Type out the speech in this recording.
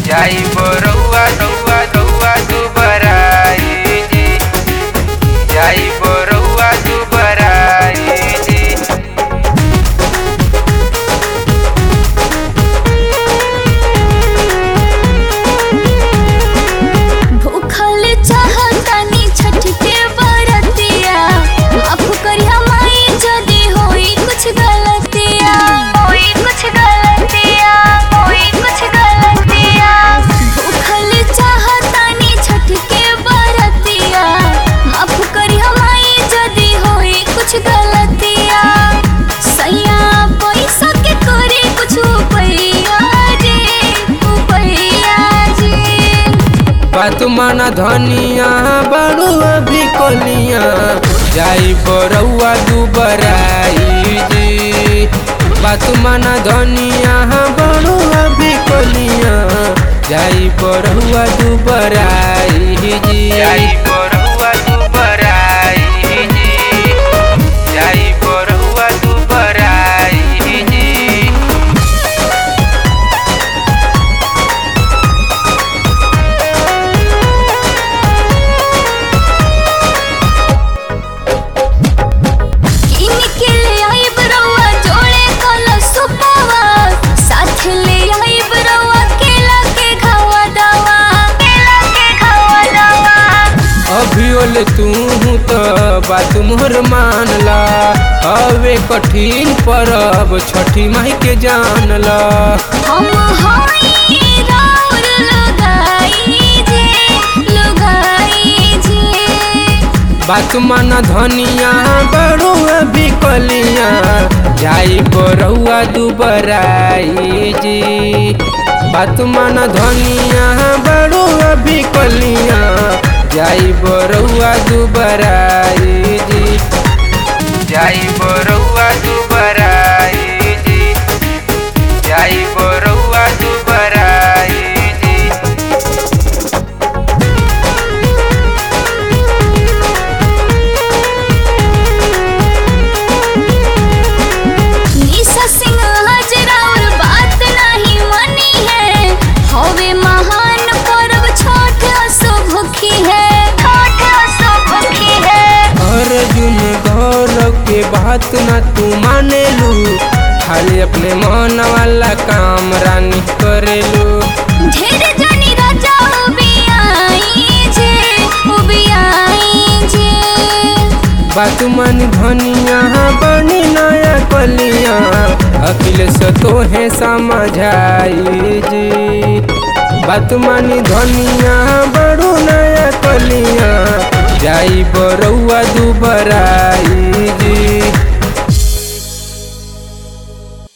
जाई बरौआ रौआ रौआ दुबराई जी जाई बरौआ दुबराई जी भूखल चाहतानी छठ के बरतिया माफ करिया माई जदी होई कुछ गलतिया होई कुछ गलतिया होई कुछ गलतिया भूखल चाहतानी छठ के बरतिया माफ करिया माई जदी होई कुछ गलतिया सैया पैसा के करे कुछ उपैया रे उपैया जी बात माना धनिया बड़ू अभी कोलिया जाई बरौआ दुबराई जी बात माना धनिया बड़ू अभी कोलिया जाई बरौआ दुबराई जी जाई बरौआ दुबराई जी जाई बरौआ दुबराई जी इनके ले आई बरौआ जोड़े कलश सुपावा साथ ले आई बरौआ केला के खावा दवा केला के खावा दवा अभियोल तू तो बात मोर मानला अवे कठिन परब छठी माई के जानला हम हाई राउर लगाई जे लगाई जे बात माना धनिया बड़ू अभी कलिया जाई बरौआ दुबराई जी बात माना धनिया बड़ू अभी कलिया जाई बरौआ दुबराई जी जाई बरौआ दुबराई जी जाई बरौआ दुबराई जी निशा सिंह हाजरा और बात नहीं मनी है हवे महान पर्व छठ असो भूखी है छठ असो भूखी है अर्जुन गौरव के बात न तू माने लू खाली अपने मन वाला काम रानी करेलू ढेर जनी राजा उबियाई जे उबियाई जे बात मन धनिया बनी नया कलिया अखिलेश तोहे समझाई जी बात मानी धनिया बड़ू नया कलिया जाई बरौआ दुबराई